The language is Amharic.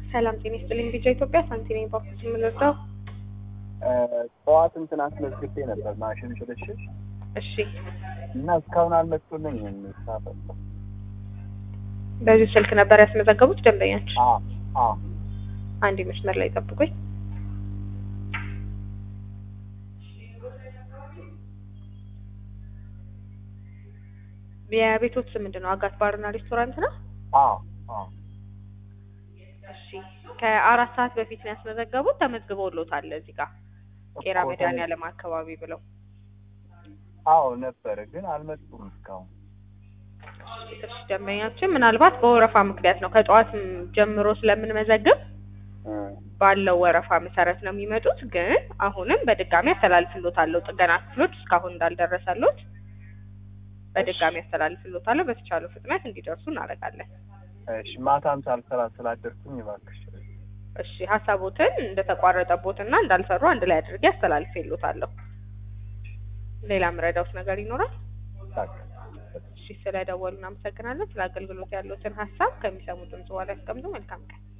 ሰላም ጤና ይስጥልኝ። ቢጫ ኢትዮጵያ ሳንቲኔ ባኩስ የምንረዳው ጠዋት እንትን አስመዝግቤ ነበር ማሽን ሽልሽል እሺ፣ እና እስካሁን አልመጡልኝም። ሳፈጣ በዚህ ስልክ ነበር ያስመዘገቡት ደንበኛችን። አ አ አንድ መስመር ላይ ጠብቁኝ። የቤቶት ስም ምንድን ነው? አጋት ባርና ሬስቶራንት ነው። አ አ እሺ፣ ከአራት ሰዓት በፊት ነው ያስመዘገቡት። ተመዝግበውሎታል እዚህ ጋር ቄራ እኮ መድኃኒዓለም አካባቢ ብለው አዎ ነበረ፣ ግን አልመጡም እስካሁን። እሺ፣ ደንበኛችን ምናልባት በወረፋ ምክንያት ነው ከጠዋት ጀምሮ ስለምንመዘግብ እ ባለው ወረፋ መሰረት ነው የሚመጡት። ግን አሁንም በድጋሚ አስተላልፍሎታለሁ። ጥገና ክፍሎች እስካሁን እንዳልደረሰሎት በድጋሚ አስተላልፍሎታለሁ። በተቻለው ፍጥነት እንዲደርሱ እናደርጋለን። እሺ ማታም ሳልሰራ ስላደርኩኝ እባክሽ። እሺ ሀሳቦትን እንደተቋረጠቦትና እንዳልሰሩ አንድ ላይ አድርጌ አስተላልፌሎታለሁ። ሌላ ምረዳውት ነገር ይኖራል? ታክ እሺ ስለደወሉ እናመሰግናለን። ስለ አገልግሎት ያሉትን ሀሳብ ከሚሰሙ ድምጽ በኋላ ያስቀምጡ። መልካም ቀን።